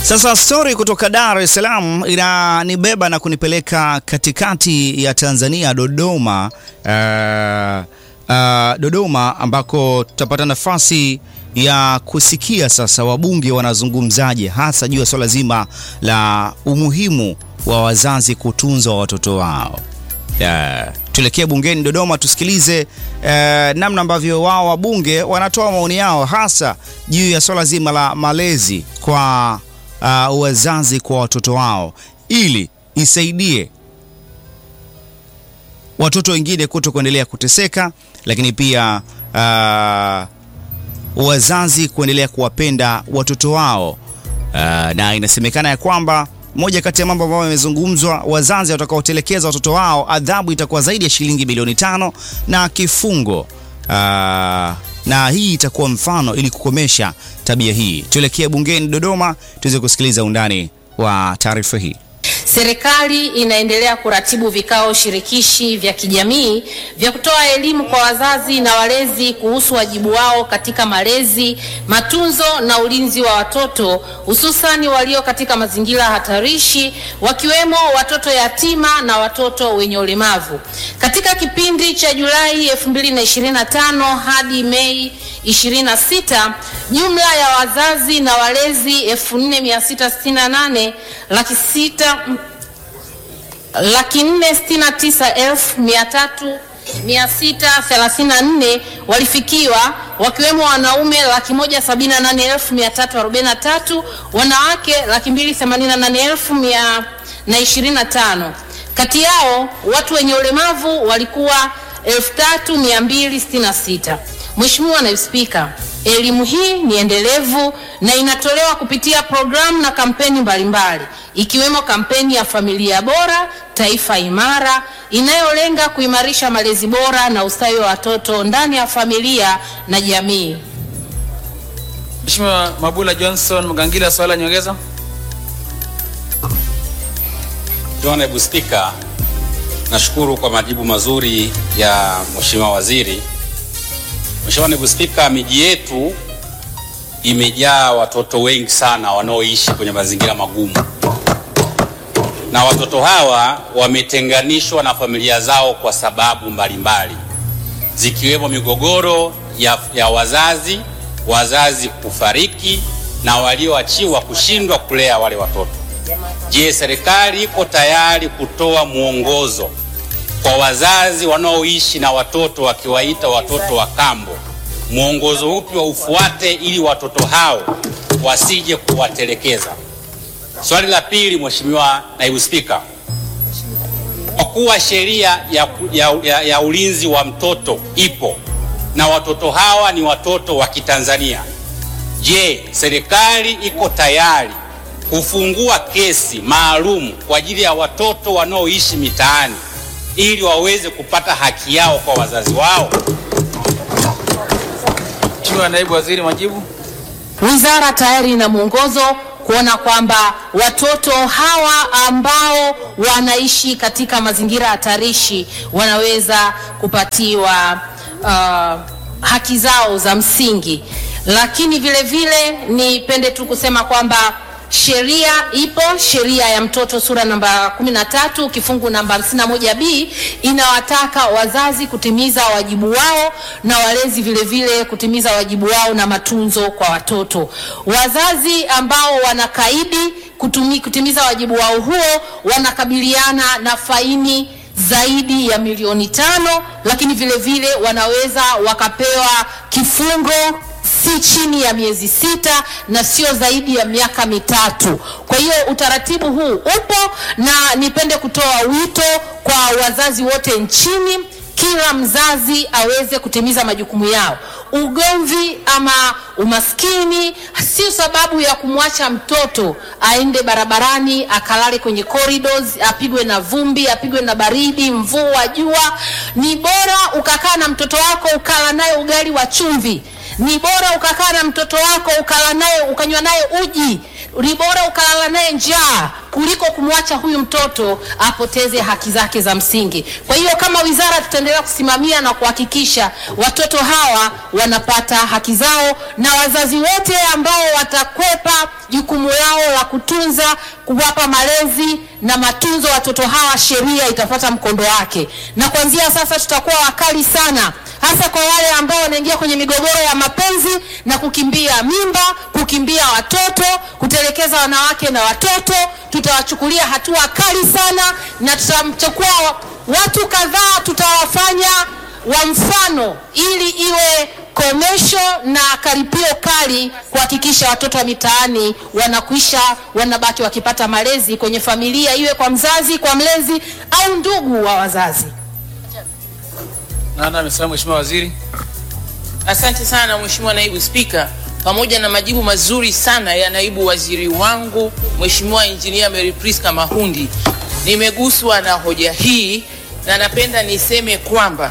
Sasa stori kutoka Dar es Salaam inanibeba na kunipeleka katikati ya Tanzania, Dodoma. Uh, uh, Dodoma ambako tutapata nafasi ya kusikia sasa wabunge wanazungumzaje hasa juu ya swala zima la umuhimu wa wazazi kutunza watoto wao. Uh, tuelekee bungeni Dodoma tusikilize uh, namna ambavyo wao wabunge wanatoa maoni yao hasa juu ya swala zima la malezi kwa uh, wazazi kwa watoto wao ili isaidie watoto wengine kuto kuendelea kuteseka, lakini pia uh, wazazi kuendelea kuwapenda watoto wao uh, na inasemekana ya kwamba moja kati ya mambo ambayo yamezungumzwa, wazazi watakaotelekeza watoto wao, adhabu itakuwa zaidi ya shilingi bilioni tano na kifungo uh, na hii itakuwa mfano ili kukomesha tabia hii. Tuelekee bungeni Dodoma tuweze kusikiliza undani wa taarifa hii. Serikali inaendelea kuratibu vikao shirikishi vya kijamii vya kutoa elimu kwa wazazi na walezi kuhusu wajibu wao katika malezi, matunzo na ulinzi wa watoto hususani walio katika mazingira hatarishi wakiwemo watoto yatima na watoto wenye ulemavu. Katika kipindi cha Julai 2025 hadi Mei 26, jumla ya wazazi na walezi 4668 laki sita laki nne sitini na tisa elfu mia tatu mia sita thelathini na nne walifikiwa wakiwemo wanaume laki moja sabini na nane elfu mia tatu arobaini na tatu wanawake laki mbili themanini na nane elfu mia na ishirini na tano kati yao watu wenye ulemavu walikuwa elfu tatu mia mbili sitini na sita Mheshimiwa Naibu Spika, elimu hii ni endelevu na inatolewa kupitia programu na kampeni mbalimbali ikiwemo kampeni ya familia bora taifa imara inayolenga kuimarisha malezi bora na ustawi wa watoto ndani ya familia na jamii. Mheshimiwa Mabula Johnson Mgangila, swali la nyongeza. Mheshimiwa Naibu Spika, nashukuru kwa majibu mazuri ya Mheshimiwa Waziri. Mheshimiwa Naibu Spika, miji yetu imejaa watoto wengi sana wanaoishi kwenye mazingira magumu, na watoto hawa wametenganishwa na familia zao kwa sababu mbalimbali zikiwemo migogoro ya, ya wazazi, wazazi kufariki na walioachiwa kushindwa kulea wale watoto. Je, serikali iko tayari kutoa mwongozo kwa wazazi wanaoishi na watoto wakiwaita watoto wa kambo? Mwongozo upi wa ufuate ili watoto hao wasije kuwatelekeza? Swali la pili, Mheshimiwa Naibu Spika, kwa kuwa sheria ya, ya, ya, ya ulinzi wa mtoto ipo na watoto hawa ni watoto wa Kitanzania, je, serikali iko tayari kufungua kesi maalum kwa ajili ya watoto wanaoishi mitaani ili waweze kupata haki yao kwa wazazi wao? Mheshimiwa Naibu Waziri, majibu. Wizara tayari ina mwongozo kuona kwamba watoto hawa ambao wanaishi katika mazingira hatarishi wanaweza kupatiwa uh, haki zao za msingi, lakini vile vile nipende tu kusema kwamba sheria ipo, sheria ya mtoto sura namba 13 kifungu namba 51b inawataka wazazi kutimiza wajibu wao na walezi vile vile kutimiza wajibu wao na matunzo kwa watoto. Wazazi ambao wanakaidi kutumi, kutimiza wajibu wao huo wanakabiliana na faini zaidi ya milioni tano, lakini vile vile wanaweza wakapewa kifungo si chini ya miezi sita na sio zaidi ya miaka mitatu. Kwa hiyo utaratibu huu upo, na nipende kutoa wito kwa wazazi wote nchini, kila mzazi aweze kutimiza majukumu yao. Ugomvi ama umaskini sio sababu ya kumwacha mtoto aende barabarani akalale kwenye corridors, apigwe na vumbi, apigwe na baridi, mvua, jua. Ni bora ukakaa na mtoto wako ukala naye ugali wa chumvi ni bora ukakaa na mtoto wako ukala naye ukanywa naye uji, ni bora ukalala naye njaa kuliko kumwacha huyu mtoto apoteze haki zake za msingi. Kwa hiyo kama wizara tutaendelea kusimamia na kuhakikisha watoto hawa wanapata haki zao, na wazazi wote ambao watakwepa jukumu lao la kutunza, kuwapa malezi na matunzo watoto hawa, sheria itapata mkondo wake, na kuanzia sasa tutakuwa wakali sana hasa kwa wale ambao wanaingia kwenye migogoro ya mapenzi na kukimbia mimba, kukimbia watoto, kutelekeza wanawake na watoto. Tutawachukulia hatua kali sana, na tutamchukua watu kadhaa, tutawafanya wa mfano, ili iwe komesho na karipio kali kuhakikisha watoto wa mitaani wanakwisha, wanabaki wakipata malezi kwenye familia, iwe kwa mzazi, kwa mlezi au ndugu wa wazazi. Nana amesema Mheshimiwa Waziri. Asante sana Mheshimiwa Naibu Spika, pamoja na majibu mazuri sana ya naibu waziri wangu Mheshimiwa Injinia Mary Priska Mahundi, nimeguswa na hoja hii na napenda niseme kwamba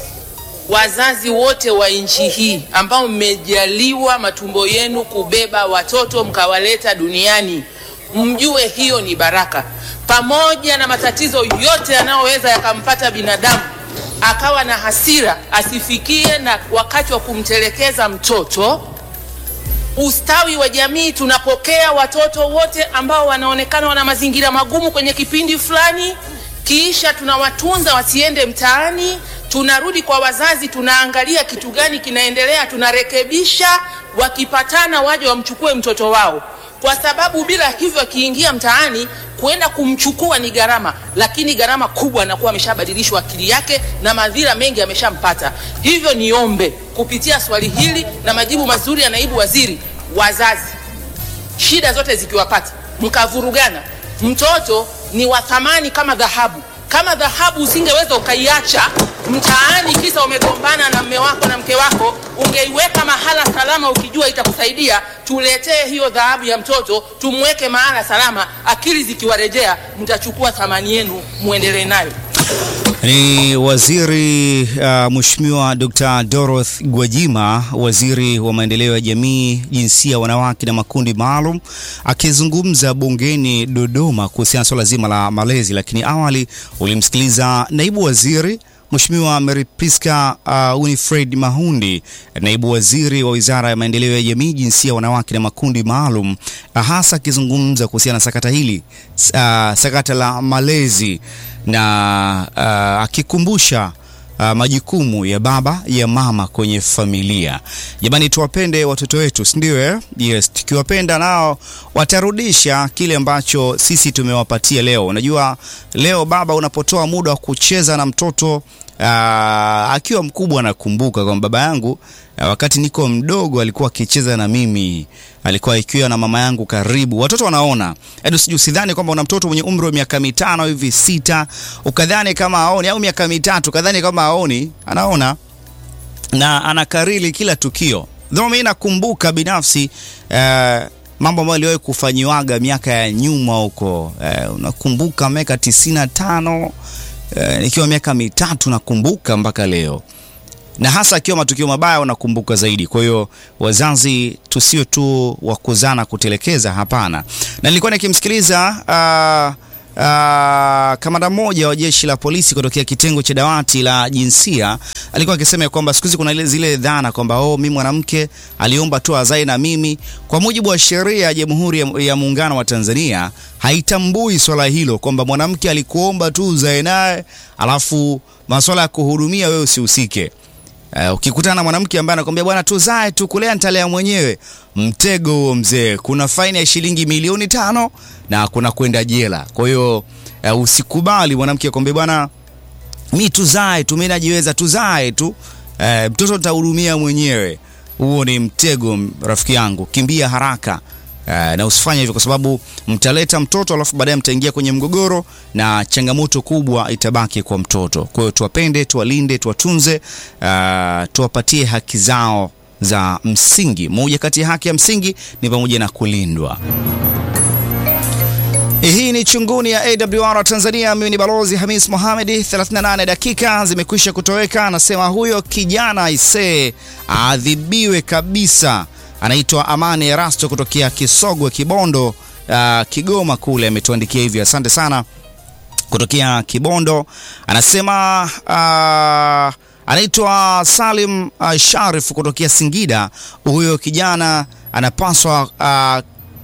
wazazi wote wa nchi hii ambao mmejaliwa matumbo yenu kubeba watoto mkawaleta duniani, mjue hiyo ni baraka, pamoja na matatizo yote yanayoweza yakampata binadamu akawa na hasira, asifikie na wakati wa kumtelekeza mtoto. Ustawi wa jamii, tunapokea watoto wote ambao wanaonekana wana mazingira magumu kwenye kipindi fulani, kisha tunawatunza wasiende mtaani, tunarudi kwa wazazi, tunaangalia kitu gani kinaendelea, tunarekebisha. Wakipatana waje wamchukue mtoto wao, kwa sababu bila hivyo akiingia mtaani kwenda kumchukua ni gharama, lakini gharama kubwa anakuwa ameshabadilishwa akili yake na madhira mengi ameshampata. Hivyo niombe kupitia swali hili na majibu mazuri ya naibu waziri, wazazi, shida zote zikiwapata mkavurugana, mtoto ni wa thamani kama dhahabu. Kama dhahabu usingeweza ukaiacha mtaani kisa umegombana na mme wako na mke wako, ungeiweka mahala salama ukijua itakusaidia. Tuletee hiyo dhahabu ya mtoto, tumweke mahala salama, akili zikiwarejea, mtachukua thamani yenu, muendelee nayo. Ni waziri uh, Mheshimiwa Dr. Dorothy Gwajima, waziri wa maendeleo ya jamii, jinsia, wanawake na makundi maalum, akizungumza bungeni Dodoma kuhusiana na swala zima la malezi. Lakini awali ulimsikiliza naibu waziri Mheshimiwa Mary Priska uh, Winifred Mahundi, naibu waziri wa Wizara ya Maendeleo ya Jamii, Jinsia, Wanawake na Makundi Maalum, uh, hasa akizungumza kuhusiana na sakata hili uh, sakata la malezi na uh, akikumbusha uh, majukumu ya baba ya mama kwenye familia. Jamani, tuwapende watoto wetu, si ndio? Eh, yes, tukiwapenda nao watarudisha kile ambacho sisi tumewapatia leo. Unajua, leo baba, unapotoa muda wa kucheza na mtoto uh, akiwa mkubwa, anakumbuka kwamba baba yangu uh, wakati niko mdogo alikuwa akicheza na mimi, alikuwa ikiwa na mama yangu karibu. Watoto wanaona, yaani usije usidhani kwamba una mtoto mwenye umri wa miaka mitano hivi sita, ukadhani kama aoni, au miaka mitatu ukadhani kama aoni, anaona na anakariri kila tukio. Though mimi nakumbuka binafsi uh, mambo ambayo aliwahi kufanyiwaga miaka ya nyuma huko uh, unakumbuka miaka tisini na tano uh, nikiwa miaka mitatu nakumbuka mpaka leo na hasa akiwa matukio mabaya unakumbuka zaidi. Kwa hiyo wazazi, tusio tu wa kuzana kutelekeza, hapana. Na nilikuwa nikimsikiliza uh, uh, kamanda mmoja wa jeshi la polisi kutokea kitengo cha dawati la jinsia alikuwa akisema kwamba siku hizi kuna ile zile dhana kwamba oh, mimi mwanamke aliomba tu azae na mimi. Kwa mujibu wa sheria ya Jamhuri ya, ya Muungano wa Tanzania haitambui swala hilo kwamba mwanamke alikuomba tu uzae naye alafu masuala ya kuhudumia wewe usihusike. Uh, ukikutana na mwanamke ambaye anakwambia bwana, tuzae tu, kulea nitalea mwenyewe, mtego huo mzee. Kuna faini ya shilingi milioni tano na kuna kwenda jela. Kwa hiyo uh, usikubali mwanamke akwambia bwana, mi tuzae tu, mi najiweza, tuzae tu, uh, mtoto nitahudumia mwenyewe. Huo ni mtego rafiki yangu, kimbia haraka. Uh, na usifanye hivyo kwa sababu mtaleta mtoto alafu baadaye mtaingia kwenye mgogoro na changamoto kubwa itabaki kwa mtoto. Kwa hiyo tuwapende, tuwalinde, tuwatunze, uh, tuwapatie haki zao za msingi. Moja kati ya haki ya msingi ni pamoja na kulindwa. Hii ni Chunguni ya AWR Tanzania. Mimi ni Balozi Hamis Mohamed. 38 dakika zimekwisha kutoweka. Anasema huyo kijana isee aadhibiwe kabisa anaitwa Amani Erasto kutokea Kisogwe Kibondo, uh, Kigoma kule, ametuandikia hivi. Asante sana kutokea Kibondo. Anasema uh, anaitwa Salim uh, Sharif kutokea Singida. Huyo kijana anapaswa uh,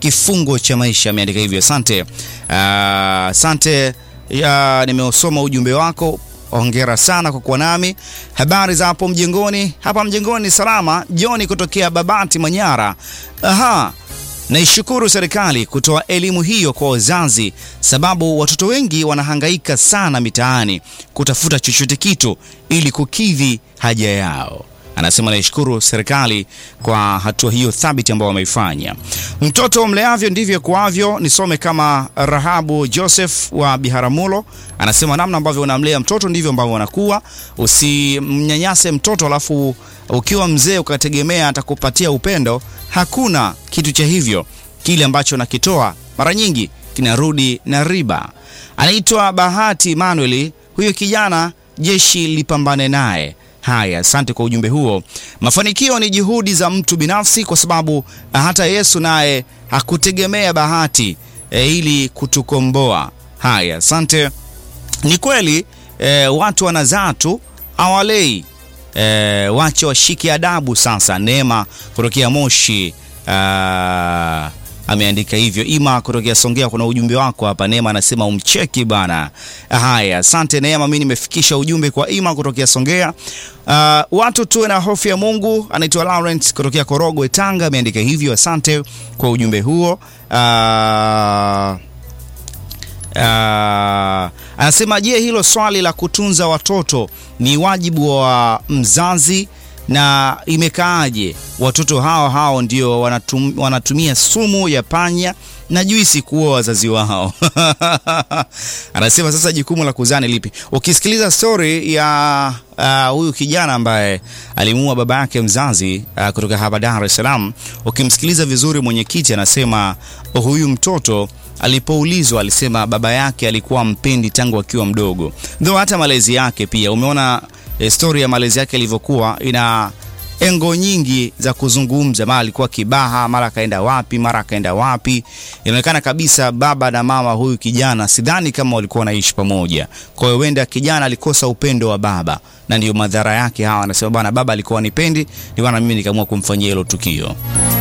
kifungo cha maisha, ameandika hivyo. Asante, Ah, asante ya nimeusoma ujumbe wako. Hongera sana kwa kuwa nami. Habari za hapo mjengoni? Hapa mjengoni salama. Joni kutokea Babati, Manyara. Aha, naishukuru serikali kutoa elimu hiyo kwa wazazi, sababu watoto wengi wanahangaika sana mitaani kutafuta chochote kitu ili kukidhi haja yao. Anasema naishukuru serikali kwa hatua hiyo thabiti ambayo wameifanya. Mtoto mleavyo ndivyo kuavyo. Nisome kama Rahabu Joseph wa Biharamulo anasema namna ambavyo unamlea mtoto ndivyo ambavyo anakuwa. Usimnyanyase mtoto alafu ukiwa mzee ukategemea atakupatia upendo. Hakuna kitu cha hivyo. Kile ambacho nakitoa mara nyingi kinarudi na riba. Anaitwa Bahati Emmanuel, huyo kijana jeshi lipambane naye. Haya, asante kwa ujumbe huo. Mafanikio ni juhudi za mtu binafsi, kwa sababu hata Yesu naye hakutegemea bahati e, ili kutukomboa. Haya, asante. Ni kweli e, watu wanazaa tu awalei e, wache washike adabu sasa. Neema kutokea Moshi ah, ameandika hivyo. Ima kutokea Songea, kuna ujumbe wako hapa. Neema anasema umcheki bana. Haya, asante Neema, mimi nimefikisha ujumbe kwa Ima kutokea Songea. Uh, watu tuwe na hofu ya Mungu. Anaitwa Lawrence kutokea Korogwe, Tanga, ameandika hivyo. Asante kwa ujumbe huo. Uh, Uh, anasema je, hilo swali la kutunza watoto ni wajibu wa mzazi na imekaaje? Watoto hao hao ndio wanatum, wanatumia sumu ya panya na juisi kuua wazazi wao. Anasema sasa jukumu la kuzaa ni lipi? Ukisikiliza story ya uh, huyu kijana ambaye alimuua baba yake mzazi uh, kutoka hapa Dar es Salaam, ukimsikiliza vizuri, mwenyekiti anasema huyu mtoto alipoulizwa alisema baba yake alikuwa mpendi tangu akiwa mdogo, though hata malezi yake pia. Umeona eh, story ya malezi yake ilivyokuwa, ina engo nyingi za kuzungumza. Mara alikuwa Kibaha, mara akaenda wapi, mara akaenda wapi. Inaonekana kabisa baba na mama huyu kijana, sidhani kama walikuwa wanaishi pamoja. Kwa hiyo huenda kijana alikosa upendo wa baba, na ndio madhara yake hawa. Anasema bwana, baba alikuwa nipendi, ndio maana mimi nikaamua kumfanyia hilo tukio.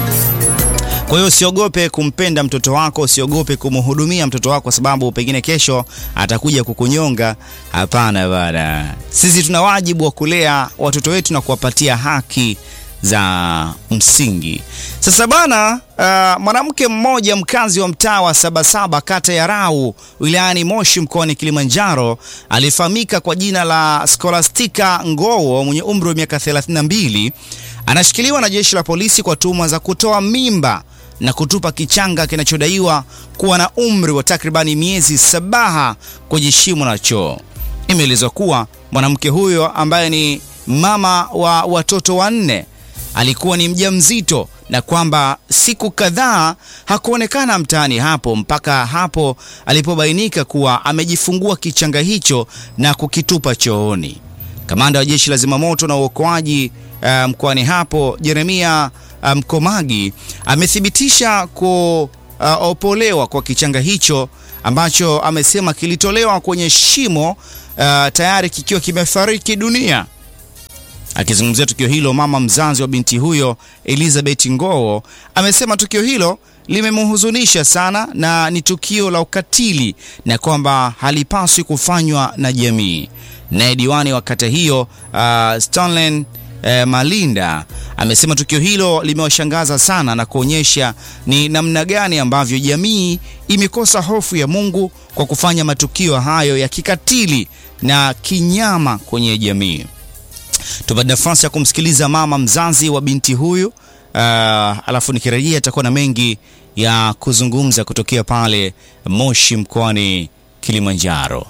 Kwa hiyo usiogope kumpenda mtoto wako, usiogope kumhudumia mtoto wako, kwa sababu pengine kesho atakuja kukunyonga. Hapana bana, sisi tuna wajibu wa kulea watoto wetu na kuwapatia haki za msingi. Sasa bana, uh, mwanamke mmoja mkazi wa mtaa wa Sabasaba kata ya Rau wilayani Moshi mkoani Kilimanjaro alifahamika kwa jina la Scholastica Ngowo mwenye umri wa miaka 32 anashikiliwa na jeshi la polisi kwa tuhuma za kutoa mimba na kutupa kichanga kinachodaiwa kuwa na umri wa takribani miezi sabaha kwenye shimo la choo. Imeelezwa kuwa mwanamke huyo ambaye ni mama wa watoto wanne alikuwa ni mjamzito na kwamba siku kadhaa hakuonekana mtaani hapo mpaka hapo alipobainika kuwa amejifungua kichanga hicho na kukitupa chooni. Kamanda wa jeshi la zimamoto na uokoaji uh, mkoani hapo Jeremia Mkomagi amethibitisha kuopolewa kwa kichanga hicho ambacho amesema kilitolewa kwenye shimo uh, tayari kikiwa kimefariki dunia. Akizungumzia tukio hilo, mama mzazi wa binti huyo Elizabeth Ngowo amesema tukio hilo limemhuzunisha sana na ni tukio la ukatili na kwamba halipaswi kufanywa na jamii. Naye diwani wa kata hiyo uh, Stanley eh, Malinda amesema tukio hilo limewashangaza sana na kuonyesha ni namna gani ambavyo jamii imekosa hofu ya Mungu kwa kufanya matukio hayo ya kikatili na kinyama kwenye jamii. Tupate nafasi ya kumsikiliza mama mzazi wa binti huyu uh, alafu nikirejea atakuwa na mengi ya kuzungumza kutokea pale Moshi mkoani Kilimanjaro.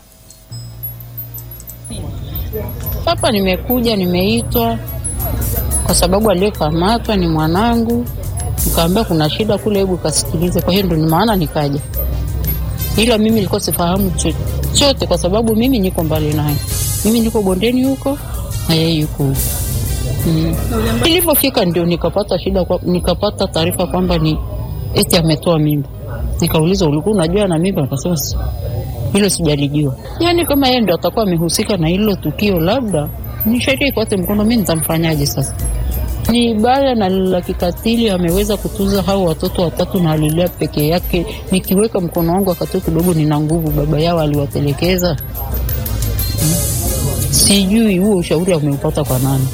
Hapa nimekuja nimeitwa kwa sababu aliyekamatwa ni mwanangu, nikaambia kuna shida kule, hebu kasikilize. Kwa hiyo ndo ni maana nikaja, ila mimi nilikuwa sifahamu chochote, kwa sababu mimi niko mbali naye, mimi niko bondeni huko na yeye yuko huko. Mm. Nilipofika ndio nikapata shida kwa, nikapata taarifa kwamba ni eti ametoa mimba. Nikauliza, ulikuwa unajua na mimba? Akasema hilo sijalijua. Yaani kama yeye ndo atakuwa amehusika na hilo tukio, labda ni sheria ikwate mkono, mimi nitamfanyaje sasa? Ni baya na la kikatili. Ameweza kutunza hao watoto watatu na alilea peke yake. Nikiweka mkono wangu wakati kidogo, nina nguvu, baba yao aliwatelekeza. Sijui huo ushauri ameupata kwa nani,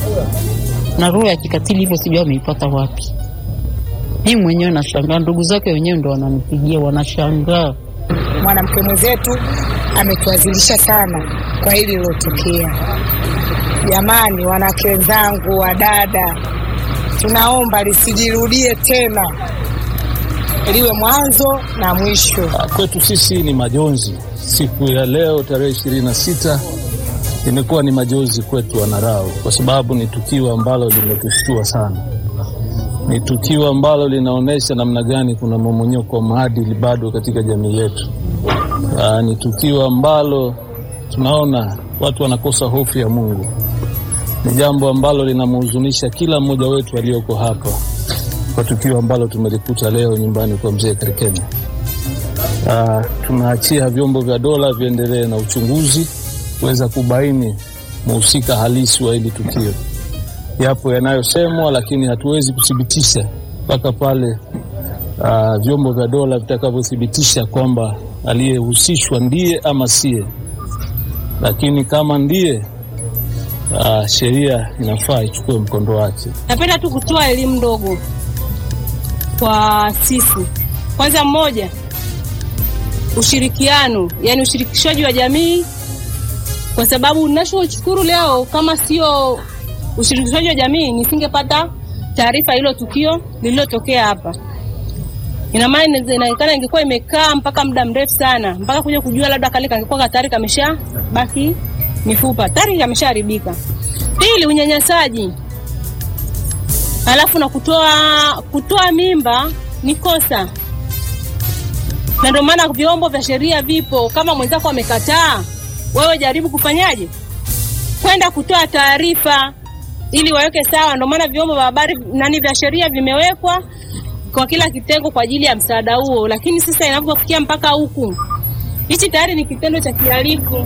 na roho ya kikatili hivyo sijui ameipata wapi. Mimi mwenyewe nashangaa, ndugu zake wenyewe ndo wananipigia, wanashangaa. Mwanamke mwenzetu ametuazilisha sana kwa hili lilotokea. Jamani, wanawake wenzangu, wadada, tunaomba lisijirudie tena, liwe mwanzo na mwisho. Kwetu sisi ni majonzi. Siku ya leo tarehe ishirini na sita imekuwa ni majonzi kwetu Wanarau, kwa sababu ni tukio ambalo limetushtua sana. Ni tukio ambalo linaonyesha namna gani kuna mmomonyoko wa maadili bado katika jamii yetu. Aa, ni tukio ambalo tunaona watu wanakosa hofu ya Mungu. Ni jambo ambalo linamhuzunisha kila mmoja wetu aliyoko hapa kwa tukio ambalo tumelikuta leo nyumbani kwa mzee Karikeni. Uh, tunaachia vyombo vya dola viendelee na uchunguzi kuweza kubaini mhusika halisi wa hili tukio. Yapo yanayosemwa, lakini hatuwezi kuthibitisha mpaka pale uh, vyombo vya dola vitakavyothibitisha kwamba aliyehusishwa ndiye ama siye. Lakini kama ndiye, uh, sheria inafaa ichukue mkondo wake. Napenda tu kutoa elimu ndogo kwa sisi. Kwanza, mmoja, ushirikiano, yani ushirikishaji wa jamii, kwa sababu ninachoshukuru leo, kama sio ushirikishaji wa jamii, nisingepata taarifa hilo tukio lililotokea hapa. Ina maana inaonekana ingekuwa imekaa mpaka muda mrefu sana, mpaka kuja kujua labda kale kangekuwa katari kamesha baki mifupa, tayari kameshaharibika. Pili, unyanyasaji Alafu na kutoa kutoa mimba ni kosa, na ndio maana vyombo vya sheria vipo. Kama mwenzako amekataa, wewe jaribu kufanyaje, kwenda kutoa taarifa ili waweke sawa. Ndio maana vyombo vya habari nani vya sheria vimewekwa kwa kila kitengo kwa ajili ya msaada huo, lakini sasa inapofikia mpaka huku, hichi tayari ni kitendo cha kihalifu.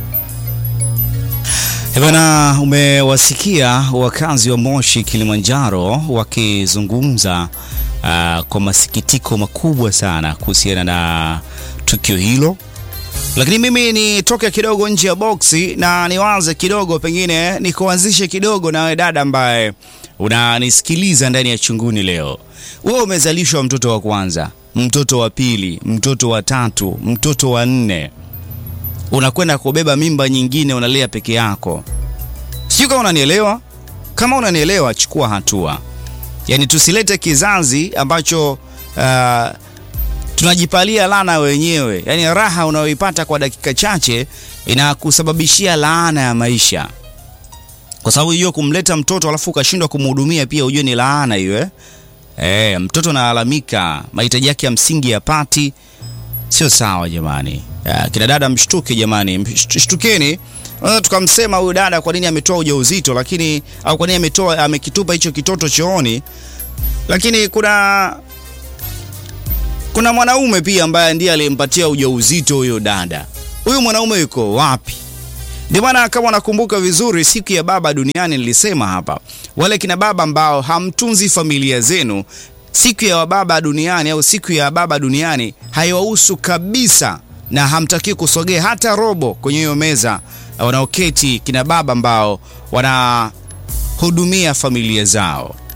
Bana, umewasikia wakazi wa Moshi Kilimanjaro wakizungumza uh, kwa masikitiko makubwa sana kuhusiana na tukio hilo, lakini mimi nitoke kidogo nje ya boksi na niwaze kidogo, pengine nikuanzishe kidogo nawe dada ambaye unanisikiliza ndani ya chunguni leo. Wewe umezalishwa mtoto wa kwanza, mtoto wa pili, mtoto wa tatu, mtoto wa nne unakwenda kubeba mimba nyingine, unalea peke yako. Sijui kama unanielewa. Kama unanielewa, chukua hatua. Yaani tusilete kizazi ambacho uh, tunajipalia laana wenyewe. Yaani raha unayoipata kwa dakika chache inakusababishia laana ya maisha, kwa sababu hiyo kumleta mtoto alafu ukashindwa kumhudumia pia, ujue ni laana hiyo eh? Eh, mtoto analalamika, mahitaji yake ya msingi yapati, sio sawa jamani. Ya, kina dada mshtuke jamani, mshtukeni. Unaweza tukamsema huyu dada kwa nini ametoa ujauzito, lakini au kwa nini ametoa amekitupa hicho kitoto chooni, lakini kuna kuna mwanaume pia ambaye ndiye aliyempatia ujauzito huyo dada. Huyu mwanaume yuko wapi? Ndio maana kama unakumbuka vizuri, siku ya baba duniani nilisema hapa, wale kina baba ambao hamtunzi familia zenu, siku ya baba duniani au siku ya baba duniani haiwahusu kabisa na hamtakii kusogea hata robo kwenye hiyo meza wanaoketi kina baba ambao wanahudumia familia zao.